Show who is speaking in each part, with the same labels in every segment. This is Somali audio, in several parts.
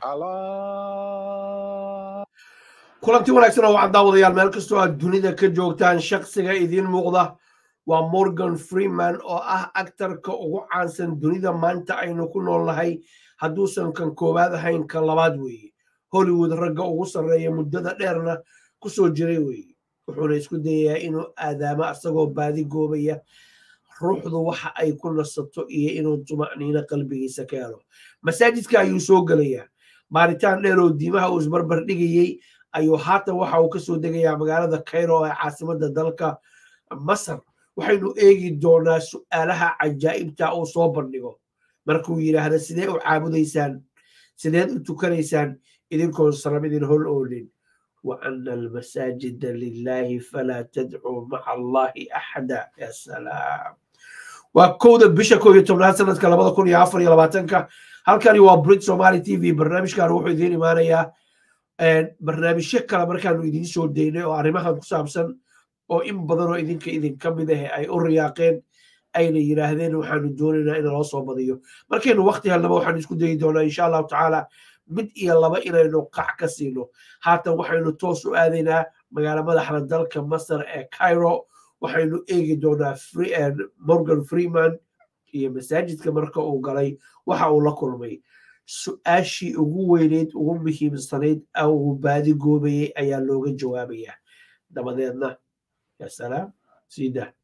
Speaker 1: Allah.
Speaker 2: kulanti wanaagsan oo waxaan daawadayaal meel kastoo aad dunida ka joogtaan shakhsiga idiin muuqda waa morgan freeman oo ah aktarka ugu caansan dunida maanta aynu ku noolnahay hadduusan kan koowaad ahayn kan labaad weeye hollywood ragga ugu sarreeya muddada dheerna ku soo jiray weeye wuxuuna isku dayayaa inuu aadaamo asagoo baadi goobaya ruuxdu waxa ay ku nasato iyo inuu tuma'niino qalbigiisa ka helo masaajidka ayuu soo gelayaa baaritaan dheer oo diimaha uu isbarbar dhigayey ayuu haatan waxa uu ka soo degayaa magaalada cairo ee caasimadda dalka masar waxaynu eegi doonaa su'aalaha cajaa'ibta uu soo bandhigo markuu yidhaahda sidee u caabudaysaan sideed u tukanaysaan idinkoon salam idin hol oolin wa ana almasaajida lilahi falaa tadcuu maca allahi axada ya salaam waa kowda bisha koo iyo tobnaad sanadka labada kun iyo afar iyo labaatanka halkani waa brit somali t v barnaamijkan wuxuu idiin imaanayaa barnaamijyo kale markaanu idiin soo daynay oo arrimahan ku saabsan oo in badan oo idinka idinka mid ah ay u riyaaqeen ayna yidhaahdeen waxaanu doonaynaa in loo soo badiyo markaynu wakti helnaba waxaanu isku dayi doonaa insha allahu tacaala mid iyo laba inaynu qac ka siino haatan waxaynu toos u aadaynaa magaalo madaxda dalka masar ee cairo waxaynu eegi doonaa morgan freeman iyo masaajidka marka uu galay waxa uu la kulmay su-aashii ugu weyneyd ugu muhiimsanayd uu baadi goobayey ayaa looga jawaabayaa dabadeedna ya salaam siida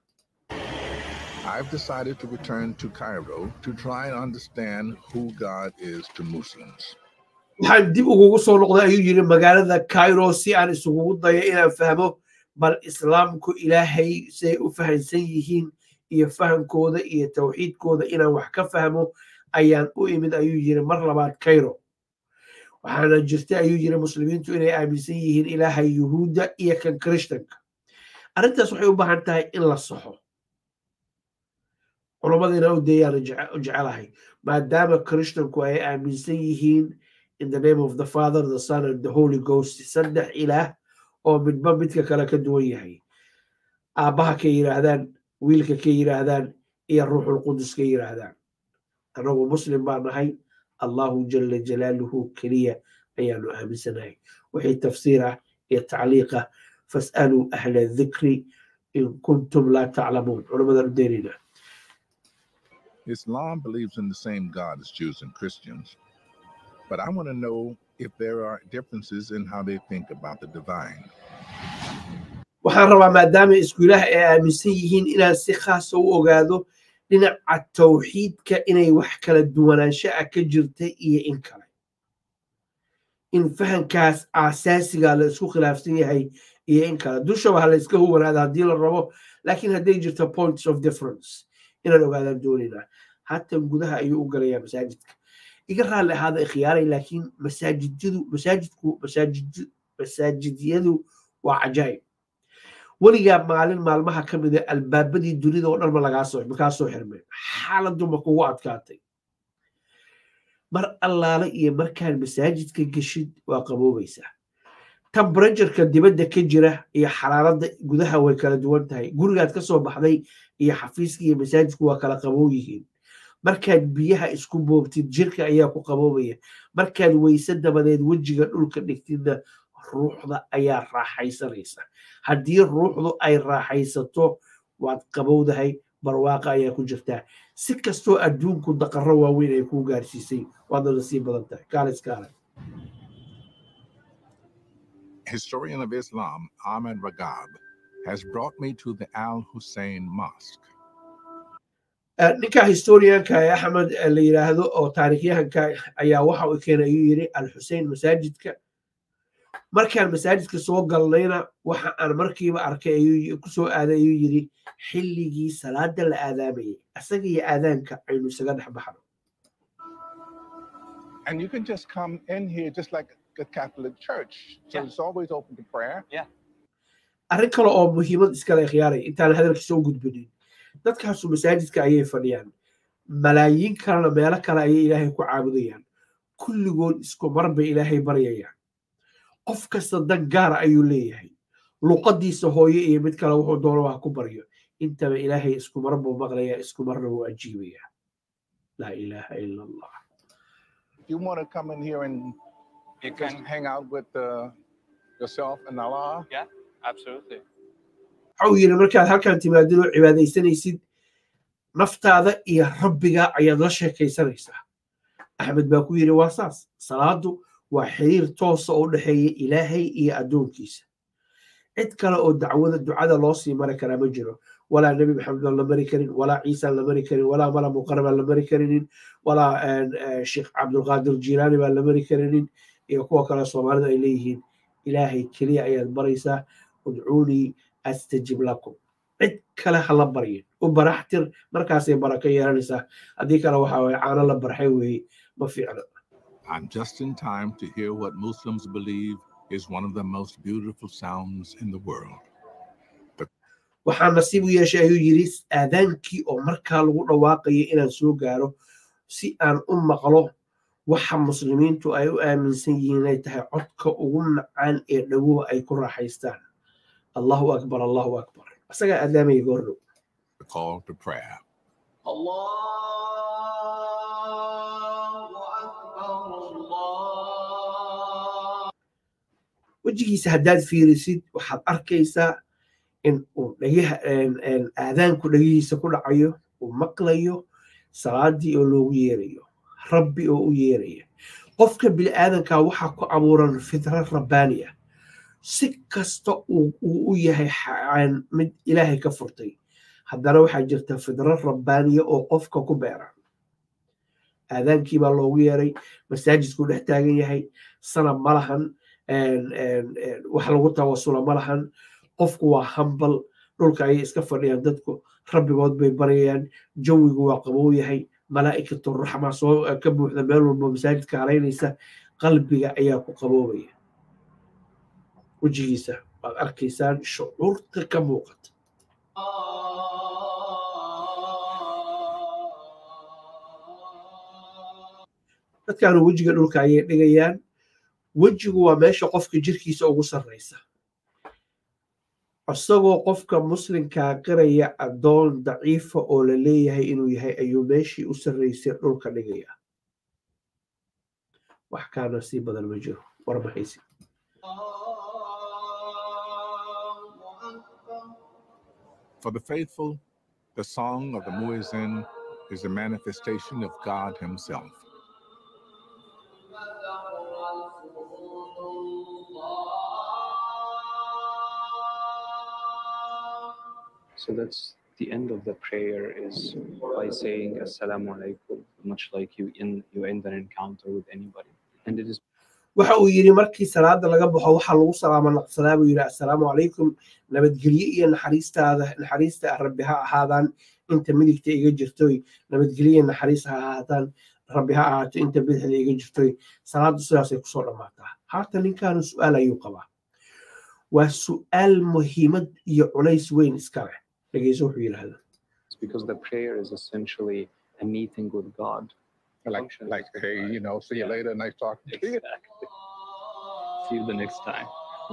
Speaker 1: I've decided to return to Cairo to try and understand who God is to Muslims.
Speaker 2: waxaan dib ugugu soo noqday ayuu yidhi magaalada cairo si aan isugugu dayo inaan fahmo bal islaamku ilaahay siay u fahansan yihiin iyo fahamkooda iyo tawxiidkooda inaan wax ka fahmo ayaan u imid ayuu yiri mar labaad cairo waxaana jirta ayuu yiri muslimiintu inay aaminsan yihiin ilaaha yuhuudda iyo kan krishtanka arrintaas waxay u baahan tahay in la saxo culammadiina u deeyaan jecelahay maadaama krishtanku ay aaminsan yihiin in the name of the father the son and the holy ghost saddex ilaah oo midba midka kale ka duwan yahay aabbaha ka yidhaahdaan wiilka ka yidhaahdaan iyo ruuxul qudus ka yidhaahdaan annagu muslim baa nahay allahu jala jalaaluhu keliya ayaanu aaminsanahay wixii tafsiir ah iyo tacliiqa fas'aluu ahla dhikri in kuntum laa taclamuun culammadaan u deynayna
Speaker 1: Islam believes in the same God as Jews and Christians, but I want to know if there are differences in how they think about the divine.
Speaker 2: waxaan rabaa maadaama isku ilaah ay aaminsan yihiin inaan si khaasa u ogaado dhinaca tawxiidka inay wax kala duwanaansho ah ka jirta iyo in kale in fahankaas aasaasiga la isku khilaafsan yahay iyo in kale dushaba ha la iska huwanaada haddii la rabo laakiin hadday jirto points of difference inaan ogaadaan doonaynaa haatan gudaha ayuu u galayaa masaajidka iga raalli ahaada ikhyaaray laakiin masaajidyadu masaajidku masaajid masaajidyadu waa cajaa'ib weligaa maalin maalmaha ka mida albaabadii dunida oo dhan ma lagaasoo makaa soo xirmeen xaaladdu ma kugu adkaatay mar allaale iyo markaan masaajidka geshid waa qaboobaysaa temberatureka dibadda ka jira iyo xaraaradda gudaha way kala duwan tahay gurigaad ka soo baxday iyo xafiiska iyo masaajidku waa kala qaboow yihiin markaad biyaha isku boobtid jirka ayaa ku qaboobaya markaad weyse dabadeed wejiga dhulka dhigtidna ruuxda ayaa raaxaysanaysa haddii ruuxdu ay raaxaysato waad qabowdahay barwaaqa ayaa ku jirtaa si kastoo adduunku daqaro waaweyn ay kuu gaarsiisay waadna nasii badan tahay kaalis kaale
Speaker 1: Historian of Islam Ahmed Ragab has brought me to the Al Hussein Mosque.
Speaker 2: ninka historianka ee axmed la yidhaahdo oo taarikhyahanka ayaa waxa uu keenay ayuu yidhi al xusein masaajidka markaan masaajidka soo galnayna waxa aan markiiba arkay ayuu ku soo aaday ayuu yidhi xilligii salaada la aadaamayay asaga iyo aadaanka aynu isaga dhex baxno
Speaker 1: And you can just come in here just like a Catholic church. So
Speaker 3: Yeah.
Speaker 1: it's always open to prayer.
Speaker 2: arrin kale oo muhiimad iskale khiyaaray intaan hadalkiisa u gudbinin dadkaasu masaajidka ayay fadhiyaan malaayiin kalena meelo kale ayay ilaahay ku caabudayaan kulligood isku mar bay ilaahay baryayaan qof kasta dan gaara ayuu leeyahay luqadiisa hooye iyo mid kale wuxuu doono wax ku baryo intaba ilaahay isku mar buu maqlayaa isku marna wuu ajiibayaa laa ilaaha ila allah
Speaker 1: you want to come in here and
Speaker 3: You
Speaker 1: just
Speaker 3: can,
Speaker 1: hang out with uh, yourself and Allah,
Speaker 3: absolutely.
Speaker 2: waxa uu yidhi markaad halkan timaadid oo cibaadaysanaysid naftaada iyo rabbiga ayaad la sheekaysanaysaa axmed baa ku yidhi waa saas salaadu waa xiriir toosa oo u dhexeeya ilaahay iyo addoonkiisa cid kale oo dacwada ducada loo sii mari karaa ma jiro walaa nebi maxamed baan la mari karin walaa ciisaan la mari karin walaa mala muqara baan la mari karinin walaa sheekh cabdulqaadir jiilaani baan la mari karinin iyo kuwa kale soomaalida ay leeyihiin ilaahay keliya ayaad baraysaa udcuunii astajib lakum cid kale ha la baryin u baraxtir markaasay barako yeelanaysaa haddii kale waxa waye caano la barxay weeye ma fiicna
Speaker 1: I'm just in time to hear what Muslims believe is one of the most beautiful sounds in the world.
Speaker 2: waxaa nasiib u yeeshay ayuu yidhi aadaankii oo markaa lagu dhawaaqayo inaan soo gaaro si aan u maqlo waxa muslimiintu ay u aaminsan yihiin inay tahay codka ugu macaan ee dhawowa ay ku raaxaystaan allahu akbar allahu akbar isagaa aadaamaya goordhow
Speaker 1: The call to prayer.
Speaker 2: wejigiisa haddaad fiirisid waxaad arkaysaa in uu dhagaha aadaanku dhagihiisa ku dhacayo uu maqlayo salaadii oo loogu yeerayo rabbi oo u yeeraya qofka bini'aadanka waxaa ku abuuran fitra rabbaani ah si kasta uu u yahay mid ilaahay ka furtay haddana waxaa jirta fidro rabbaaniya oo qofka ku beeran aadaankii baa loogu yeeray masaajidkuu dhex taagan yahay sanab ma lahan wax lagu tawasula ma lahan qofku waa hambal dhulka ayay iska fadhiyaan dadku rabbigood bay barayaan jawigu waa qabow yahay malaa'ikatu raxma soo ka buuxda meel walba masaajidka halaynaysa qalbiga ayaa ku qaboobaya wejigiisa waad arkaysaan shucuurta ka muuqata dadkaanu wejiga dhulka ayay dhigayaan wejigu waa meesha qofka jirkiisa ugu sarraysa isagoo qofka muslimkaa qiraya addoon daciifa oo la leeyahay inuu yahay ayuu meeshii u sarraysay dhulka dhigaya wax kaana sii badan ma jiro war maxaysi
Speaker 1: For the faithful, the song of the Muezzin is a manifestation of God Himself.
Speaker 4: So that's the end of the prayer is by saying Assalamu alaikum, much like you in you end an encounter with anybody. And it is
Speaker 2: waxa uu yidhi markii salaada laga baxo waxaa lagu salaama naqsadaa buu yidhi assalaamu calaykum nabadgelye iyo naxariistaada naxariista rabbi ha ahaadaan inta midigta iga jirtoy nabadgelye naxariis ha ahaadaan rabbi ha ahaato inta bidixda iga jirtoy salaadu sidaasay kusoo dhammaataa haatan ninkaanu su'aal ayuu qabaa waa su'aal muhiimad iyo culays weyn iska leh dhegeyso wuxuu yidhaahdaa
Speaker 4: because the prayer is essentially a meeting with God.
Speaker 1: Like,
Speaker 4: Functions
Speaker 1: like,
Speaker 4: as
Speaker 1: hey,
Speaker 4: God.
Speaker 1: you know, see you
Speaker 4: Yeah.
Speaker 1: later. Nice talking to you.
Speaker 4: Exactly. See you the next time.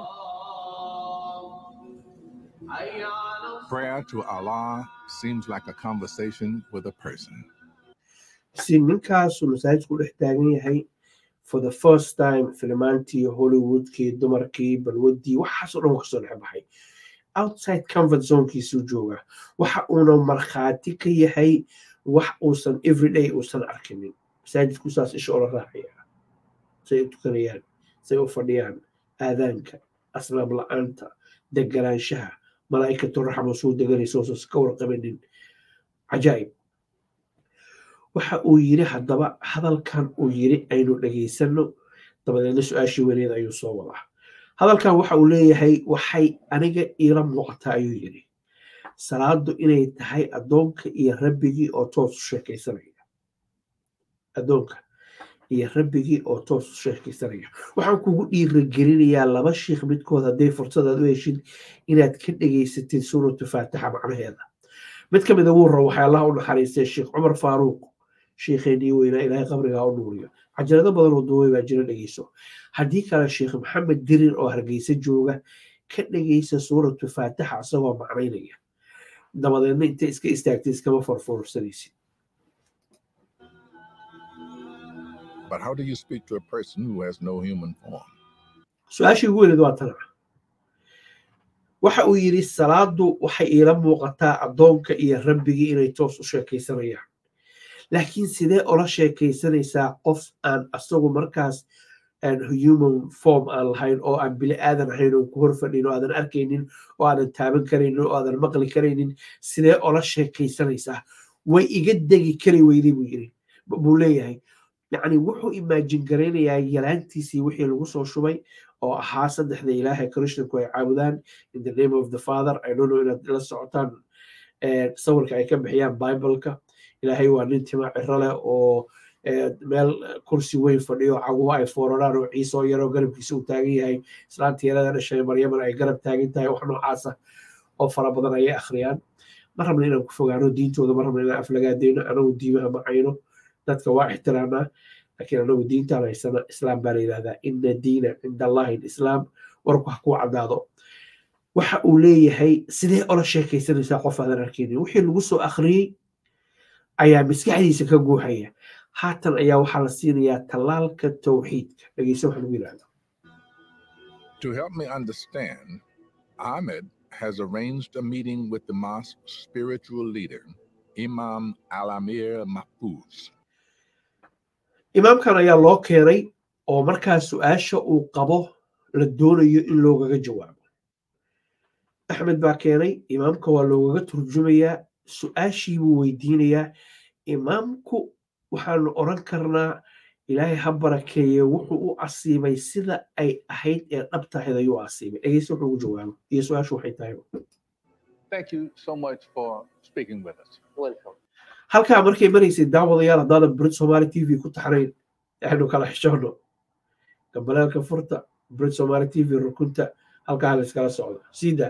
Speaker 1: Prayer to Allah seems like a conversation with a person.
Speaker 2: si ninkaasuu masaajidku dhex taagan yahay for the first time filmaantii hollywoodkii dumarkii balwadii waxaasoo dhan kasoo dhex baxay outside comfort zonekiisuu joogaa waxa uuna markhaati ka yahay wax uusan everyday uusan arkinin masaajidku saas isha ola raacaya say u tukanayaan say u fadhiyaan aadaanka asnaab la-aanta deganaanshaha malaa'ikatu raxma suu deganaysa uusan ka warqabanin cajaa'ib waxa uu yiri haddaba hadalkan uu yiri aynu dhegaysanno dabadeedna su-aashii weyneed ayuu soo wadaa hadalkan waxa uu leeyahay waxay aniga iila muuqataa ayuu yiri salaadu inay tahay addoonka iyo rabbigii oo toos u sheekaysanaya addoonka iyo rabbigii oo toos u sheekaysanaya waxaan kugu dhiiragelinayaa laba shiikh midkood hadday fursadaad u heshid inaad ka dhegaysatid suuratu faatixa macnaheeda mid ka mid ugu hore waxay allah u naxariistay sheekh cumar faaruuq sheekheenii weynaa ilaahay qabrigaa u nuuriyo cajalado badan oo duubay baa jira dhegeyso haddii kale sheekh maxamed dirir oo hargeysa jooga ka dhegeysa suuratu faatixa isagoo macnaynaya dabadeedna intay iska istaagtay iskama farfoorsanaysid
Speaker 1: But how do you speak to a person who has no human form?
Speaker 2: su-aashii ugu weyneed waa tana waxa uu yidhi salaadu waxay iila muuqataa addoonka iyo rabbigii inay toos u sheekaysanayaan laakiin sidee ola sheekaysanaysaa qof aan asagu markaas human form aan lahayn oo aan bili aadan ahayn oo ku hor fadhin oo aadan arkaynin oo aadan taaban karaynin oo aadan maqli karaynin sidee ola sheekaysanaysaa way iga degi kari weyday buu yidhi buu leeyahay yacni wuxuu imaajin garaynayaa yalaantiisii wixii lagu soo shubay oo ahaa saddexda ilaahay krishnaku ay caabudaan in the name of the father i don't know inaad la socotaan sawirka ay ka bixiyaan bibleka ilaahay waa nin tima ciro leh oo meel kursi weyn fadhiyo caguhu ay fooraraan oo ciise oo yaroo garabkiisa uu taagan yahay islaanta yarada dhashay maryamana ay garab taagan tahay wax noocaasa oo fara badan ayay akhriyaan ma rabna inaan ku fogaano diintooda ma rabna inaan aflagaadeyno anagu diimaha ma cayno dadka waa ixtiraamaa laakiin anagu diintaan haysana islaam baa la yidhahdaa ina diina cinda allahi lislaam warku ha kuu caddaado waxa uu leeyahay sidee ola sheekaysanaysaa qof aadan arkaynin wixii lagu soo akhriyey ayaa maskaxdiisa ka guuxaya haatan ayaa waxaa la siinayaa tallaalka towxiidka dhegeysa waxa lagu yidhahda
Speaker 1: To help me understand, Ahmed has arranged a meeting with the mosque's spiritual leader, Imam Alamir Mahfouz.
Speaker 2: imaamkan ayaa loo keenay oo markaa su-aasha uu qabo la doonayo in loogaga jawaabo axmed baa keenay imaamka waa loogaga turjumayaa su-aashii buu weydiinayaa imaamku waxaanu oran karnaa ilaahay ha barakeeye wuxuu u asiibay sida ay ahayd ee dhabtahayd ayuu asiibay dhegeyse wuxuu ugu jawaabo iyo su-aashu waxay tahay
Speaker 5: Thank you so much for speaking with us.
Speaker 3: Welcome.
Speaker 2: halkaa markay maraysay daawadayaal haddaadan brit somaali t v ku taxnayn waxaynu kala xishoono gambaleelka furta brit somaali t v rukunta halkaa la iskala socdo siida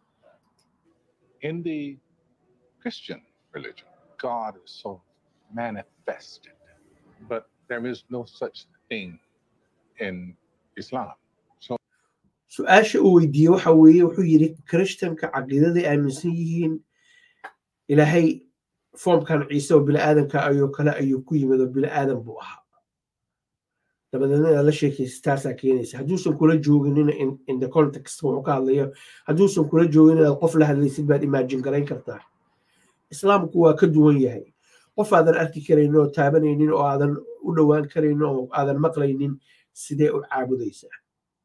Speaker 5: In the Christian religion, God is so manifested, but there is no such thing in Islam. So
Speaker 2: su-aasha uu weydiiyey waxa weeye wuxuu yidhi krishtanka caqiidaday aaminsan yihiin ilaahay foomkan ciise oo bini'aadanka ayuu kale ayuu ku yimid oo bini'aadan buu ahaa dabadeedna inaad la sheekaysa taasaa keenaysa hadduusan kula jooginina in the context wuxuu ka hadlayo hadduusan kula joogin inaad qof la hadlaysid baad imaajin garayn kartaa islaamku waa ka duwan yahay qof aadan arki karaynin oo taabanaynin oo aadan u dhowaan karaynin oo aadan maqlaynin sidee u caabudaysaa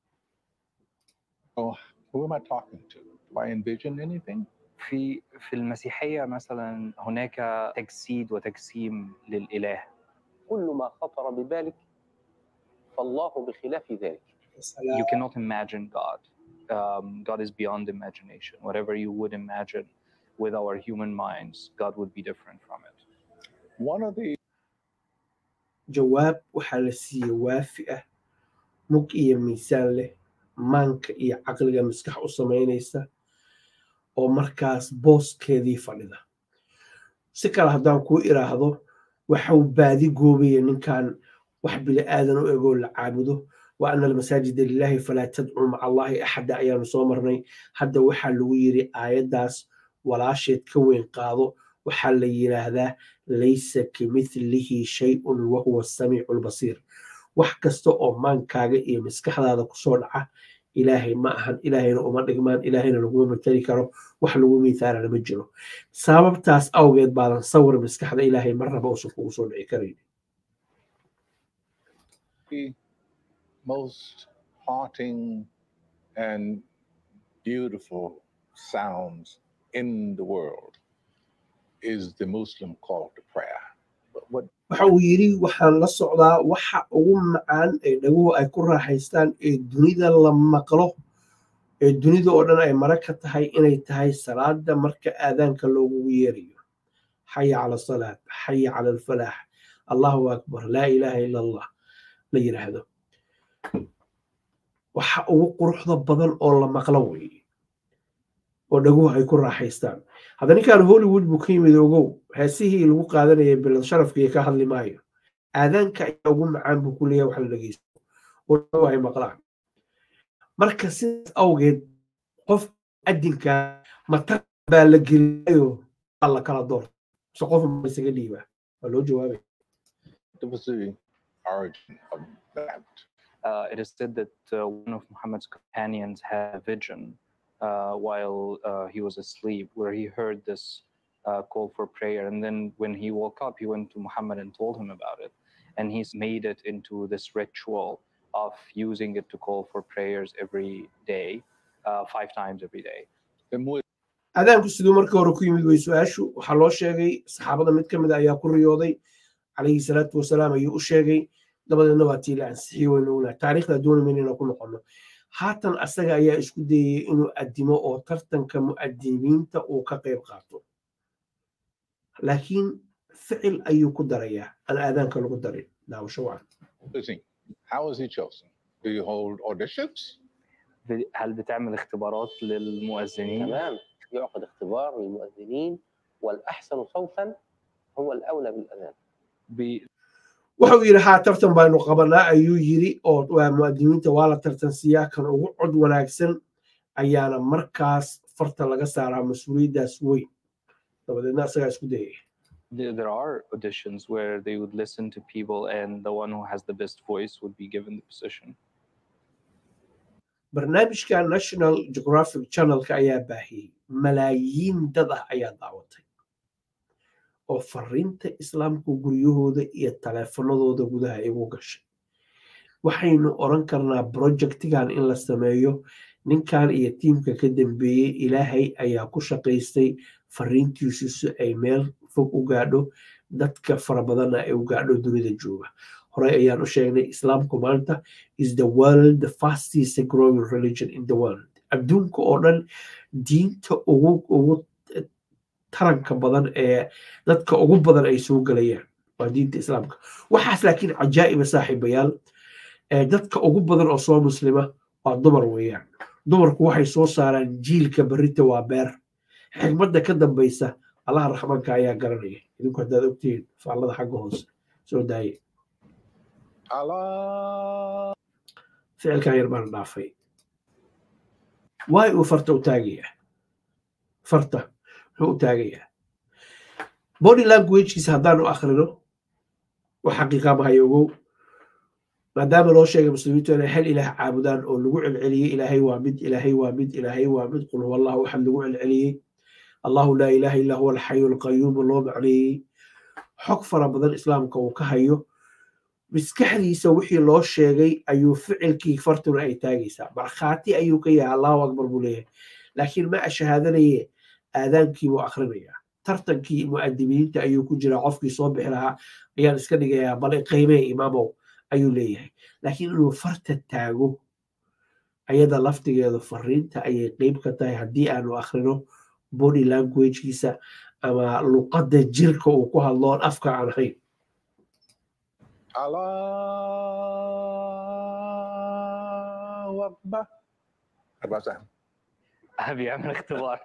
Speaker 5: who am I talking to? Do I envision anything?
Speaker 4: في في المسيحية مثلا هناك تجسيد وتجسيم للإله
Speaker 3: كل ما خطر ببالك فالله بخلاف ذلك.
Speaker 4: you cannot imagine God. Um, God is beyond imagination. Whatever you would imagine with our human minds, God would be different from it.
Speaker 5: One of the
Speaker 2: jawaab waxaa la siiyey waafi ah mug iyo miisaan leh maanka iyo caqliga maskax u samaynaysa oo markaas booskeedii fadhida si kale haddaan kuu iraahdo waxau baadi goobaya ninkan wax bili aadan u egoo la caabudo wa ana almasaajida lilaahi falaa tadcuu maca allahi axada ayaanu soo marnay hadda waxaa lagu yiri aayaddaas walaasheed ka weyn qaado waxaa la yidhaahdaa laysa kimithlihi shay-un wahuwa samiicu lbasiir wax kasta oo maankaaga iyo maskaxdaada kusoo dhaca ilaahay ma ahan ilaahayna uma dhigmaan ilaahayna laguma matali karo wax lagu miithaalana ma jiro sababtaas awgeed baadan sawir maskaxda ilaahay marnaba uusan kugu soo dhici karayn
Speaker 5: most haunting and beautiful sounds in the world is the Muslim call to prayer. But what
Speaker 2: waxa uu yidhi waxaan la socdaa waxa ugu macaan ee dhaguhu ay ku raaxaystaan ee dunida la maqlo ee dunida oo dhan ay mara ka tahay inay tahay salaada marka aadaanka loogugu yeerayo xaya cala salaat xaya cala alfalaax allahu akbar laa ilaaha ila allah la yidhaahdo waxa ugu quruxda badan oo la maqlo weeye oo dhaguhu ay ku raaxaystaan hadda ninkan hollywood buu ka yimid ogow heesihii lagu qaadanayay bilad sharafkiiyo ka hadli maayo aadaanka ayaa ugu macaan buu ku leeyahay wax la dhegeysto oo dhaguhu ay maqlaan marka sidaas awgeed qof adinka matar baa la geliyayo waa la kala doorta mise qof ma isaga dhiibaa waa loo jawaabay
Speaker 5: it was the origin of that?
Speaker 4: Uh, it is said that uh, one of Muhammad's companions had a vision uh, while uh, he was asleep, where he heard this uh, call for prayer. And then when he woke up, he went to Muhammad and told him about it. And he's made it into this ritual of using it to call for prayers every day, uh, five times every day.
Speaker 5: Then what
Speaker 2: aadaanku siduu markii hore ku yimid way su-aashu waxaa loo sheegay saxaabada mid ka mid a ayaa ku riyooday calayhi salaatu wasalaam ayuu u sheegay dabadeedna waa tii la ansixiyey waynu ognahay taariikhda doonimayna inaan ku noqono haatan asaga ayaa isku dayay inuu addimo oo tartanka mu'adimiinta uu ka qayb qaato laakiin ficil ayuu ku darayaa aan aadaanka lagu darin daawasho wacan
Speaker 5: is he? How is he chosen? Do you hold auditions?
Speaker 4: ب- هل بتعمل اختبارات للمؤذنين؟
Speaker 3: تمام يعقد اختبار للمؤذنين والأحسن صوتا هو الأولى بالأذان
Speaker 4: بي-
Speaker 2: wuxuu yidhi haa tartan baynu qabanaa ayuu yidhi oo waa mu'adimiinta waa la tartansiiyaa kan ugu cod wanaagsan ayaana markaas farta laga saaraa mas-uuliyaddaas weyn dabadeedna asagaa isku dayay
Speaker 4: there there are auditions where they would listen to people and the one who has the best voice would be given the position.
Speaker 2: barnaamijka national geographic channelka ayaa baahiyey malaayiin dad ah ayaa daawatay oo fariinta islaamku guryahooda iyo taleefanadooda gudaha igu gashay waxaynu oran karnaa projectigan in la sameeyo ninkan iyo tiimka ka dambeeyey ilaahay ayaa ku shaqaystay fariintiisu si ay meel fog u gaadho dadka fara badanna ay u gaadho dunida jooga horey ayaan u sheegnay islaamku maanta is the world the fastest growing religion in the world adduunka oo dhan diinta ugu ugu taranka badan ee dadka ugu badan ay soo gelayaan waa diinta islaamka waxaas laakiin cajaa'iba saaxiibayaal ee dadka ugu badan oo soo muslima waa dumar weeyaan dumarku waxay soo saaraan jiilka berrita waa beer xigmadda ka dambaysa allaha raxmanka ayaa garanaya idinku haddaad ogtihiin faallada xagga hoose soo daaye
Speaker 5: Allah.
Speaker 2: ficilkan yar baan dhaafay waay uu farta u taagayaa farta muxuu u taagayaa body languagekiisa haddaanu akhrino wax xaqiiqa mahayo ogow maadaama loo sheegay muslimiintu inay hal ilaah caabudaan oo lagu celceliyey ilaahay waa mid ilaahay waa mid ilaahay waa mid qul huwa allahu axad lagu celceliyey allahu laa ilaaha illaa huwa alxayu alqayuumu loo macneeyey xog fara badan islaamka uu ka hayo maskaxdiisa wixii loo sheegay ayuu ficilkii fartuna ay taagaysaa markhaati ayuu ka yahay allahu akbar buu leeyahay laakiin ma ashahaadanaye aadaankii buu akhrinayaa tartankii mu'adimiinta ayuu ku jiraa qofkii soo bixi lahaa ayaan iska dhigayaa bal qiimee imaamow ayuu leeyahay laakiin inuu farta taago ayada laftigeedu fariinta ayay qeyb ka tahay haddii aanu akhrino body languagekiisa ama luqadda jirka uu ku hadloon afka aan ahayn
Speaker 5: Allahu Akbar. How about that?
Speaker 4: بيعمل اختبار.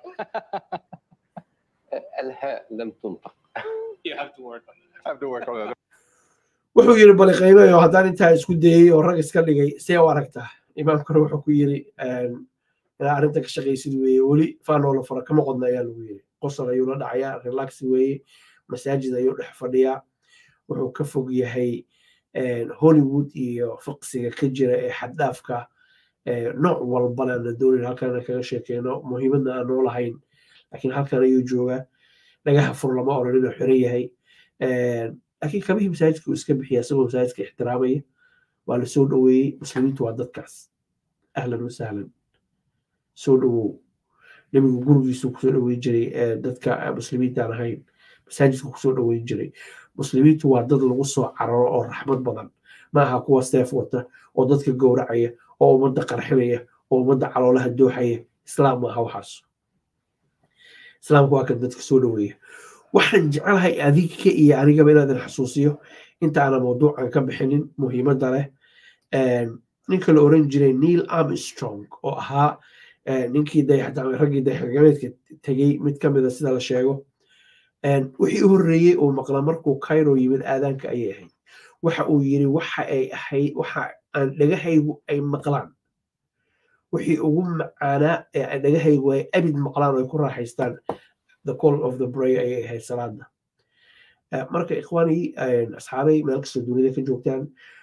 Speaker 3: الهاء لم تنطق
Speaker 4: You have to work on it.
Speaker 5: I have to work on that.
Speaker 2: wuxuu yiri bali qiimeeyo haddaan intaa isku dayey oo rag iska dhigay see u aragtaa imaamkana wuxuu ku yiri inaa arrinta ka shaqaysid weeye weli faanoola fara kama qodna ayaa lagu yiri qosol ayuu la dhacayaa relax weeye masaajid ayuu dhex fadhiyaa wuxuu ka fog yahay hollywood iyo fiqsiga ka jira ee xaddaafka nooc walbana na doonin halkana kaga sheekeyno muhiimadna aan noo lahayn laakiin halkan ayuu joogaa dhagaha fur lama oran inuu xiran yahay laakiin kamihii masaajidka uu iska bixiya isagoo masaajidka ixtiraamaya waa la soo dhoweeyey muslimiintu waa dadkaas ahlan wasahlan soo dhowow nebigu gurigiisu kusoo dhoweyn jiray dadka muslimiintaan ahayn masaajidka kusoo dhoweyn jiray muslimiintu waa dad lagu soo cararo oo raxmad badan maaha kuwa seef wata oo dadka gowracaya oo ummadda qarxinaya oo ummadda caloolaha dooxaya islaam maaha waxaas islaamku waa kan dadka soo dhoweeya waxaan jecelahay adinka iyo anigaba inaadan xasuusiyo inta aanan mawduucan ka bixinin muhiimadda leh ninka la oran jiray neil armstrong oo ahaa ninkii raggii dayaxgagameedka tegey mid ka mida sida la sheego wixii u horreeyey uu maqla markuu cairo yimid aadaanka ayay ahayd waxa uu yiri waxa ay ahayd waxa aan dhagahaygu ay maqlaan wixii ugu macaanaa ee dhagahaygu ay abid maqlaan oo ay ku raaxaystaan the call of the bray ayay ahayd salaada marka ikhwaani asxaabay meel kastoo dunida ka joogtaan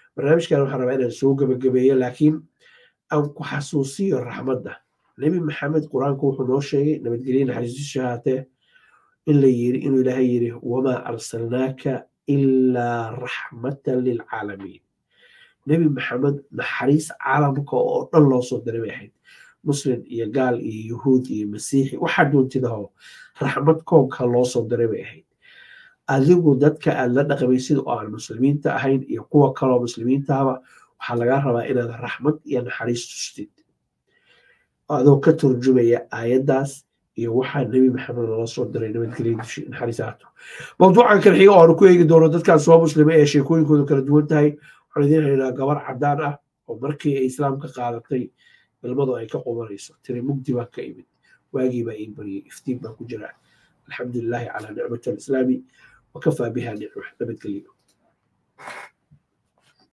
Speaker 2: barnaamijkan waxaan rabaa inaan soo gebagabeeyo laakiin aan ku xasuusiyo raxmadda nebi maxamed qur-aanku wuxuu noo sheegay nabadgelye naxariistiisu haatee in la yiri inuu ilaahay yiri wamaa arsalnaaka ilaa raxmatan lilcaalamiin nebi maxamed naxariis caalamka oo dhan loo soo diray bay ahayd muslim iyo gaal iyo yuhuud iyo masiixi waxaa doontidaho raxmad koonka loo soo diray bay ahayd adigu dadka aad la dhaqmaysid oo aan muslimiinta ahayn iyo kuwa kaloo muslimiintahaba waxaa lagaa rabaa inaad raxmad iyo naxariis tustid adoo ka turjumaya aayaddaas iyo waxaa nebi maxamed loola soo diray nabadgelya naxariisaato mawduucan kale xiga oo aanu ku eegi doono dadkan soo muslima ee sheekooyinkoodu kala duwan tahay waxaan idiin haynaa gabar cadaan ah oo markii ay islaamka qaadatay ilmadu ay ka qubanayso tiri mugdi baa ka imid waagii baa ii baryay iftiin baa ku jira alxamdu lilahi calaa nicmati alislaami wakafaa biha nicma nabadgelyo